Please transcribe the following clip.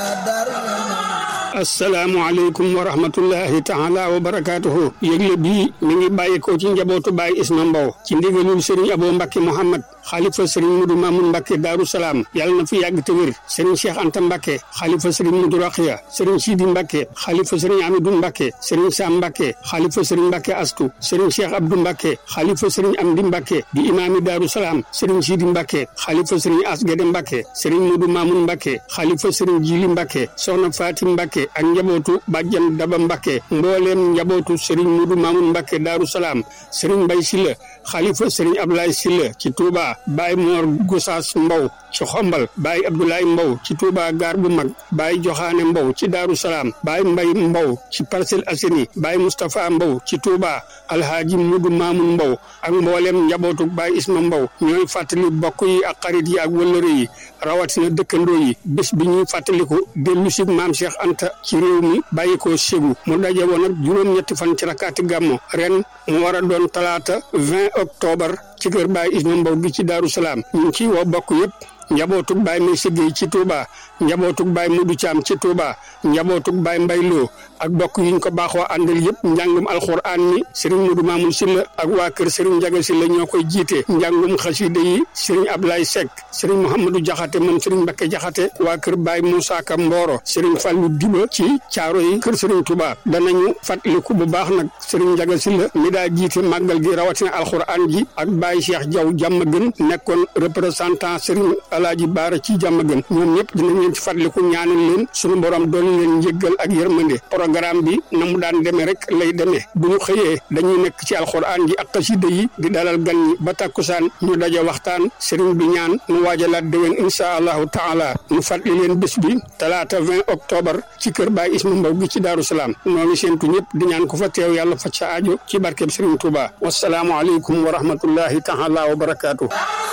asalaamualeykum wa rahmatullahi taala wa barakaatuhu yëgle bii mi ngi bàyyikoo ci njabootu Baay Isma Mbow ci ndigalul Serigne Abo Mbacke Mouhamad xaalifa Serigne Mudu Mamun Mbacke Daaru Salaam yàlla na fi yàgg te wér Serigne Cheikh Anta Mbacke xaalifa Serigne Mudu Raxiya Serigne Sidi Mbacke xaalifa Serigne Amidou Mbacke Serigne Sam Mbacke xaalifa Serigne Mbacke Astu Serigne Cheikh Abdou Mbacke xaalifa Serigne Amdi Mbacke di imaami Daaru Salaam Serigne Sidi Mbacke xaalifa Serigne Asgede Mbacke Serigne Mudu Mamun Mbacke xaalifa Serigne Jili Mbacke Soxna Fatim Mbacke ak njabootu bàjjan Daba Mbacke mbooleem njabootu Serigne Mudu Mamun Mbacke Daaru Salaam Serigne Mbay Silla xaalifa Serigne Ablaye Silla ci Touba Baye Mor Gosaas Mbow ci Xombal Baye Abdoulaye Mbow ci Touba gaar bu mag Baye Joxaane Mbow ci Daaru Salaam Baye Mbay Mbow ci Parcelles Assainies Baye Moustapha Mbow ci Touba Alhaaji Mudu Mamun Mbow ak mbooleem njabootu Baye Isma Mbow ñooy fàttali bokk yi ak xarit yi ak wëllëre yi rawatina dëkkandoo yi bés bi ñuy fàttaliku dellu si maam Cheikh Anta ci réew mi bàyyi ko Ségou mu daje woon ak juróom-ñetti fan ci rakkaati gàmmo ren mu war a doon talaata 20 octobre ci kër Baye Isma Mbow gi ci Daaru Salaam ñu ngi ciy woo bokk yëpp njabootug Baye May Siggéey ci Touba njabootug Baye Mudu Caam ci Touba njabootug Baye Mbay Loo ak bokk yiñ ko baaxoo àndal yëpp njàngum alxuraan mi Serigne Mudu Mamun Silla ak waa kër Serigne Njaga Silla ñoo koy jiite njàngum xasida yi Serigne Ablaye Seck Serigne Mouhamadou Jaxate moom Serigne Mbakke Jaxate waa kër Baye Moussa Ka Mboro Serigne Fallou Diba ci caaro yi kër Serigne Touba danañu fàttaliku bu baax nag Serigne Njaga Silla mi daa jiite màggal gi rawatina alxuraan ji ak Baye Cheikh Diaw jàmm gën nekkoon représentant Serigne Alaaji Baara ci jàmm gën ñoom ñëpp dinañ leen ci fàttaliku ñaanal leen suñu borom doon leen njëggal ak yërmande programme bi na mu daan demee rek lay demee bu ñu xëyee dañuy nekk ci alxuraan ji ak xasida yi di dalal gan ñi ba takkusaan ñu daje waxtaan sëriñ bi ñaan mu waajalaat déwén insha allahu taala ñu fàttali leen bés bi talaata 20 octobre ci kër Baay Isma Mbow gi ci Daaru Salaam noo ngi séentu ñëpp di ñaan ko fa teew yàlla faj sa aajo ci barkeb sëriñ Touba wasalaamu aleykum wa rahmatullahi taala wa barakaatu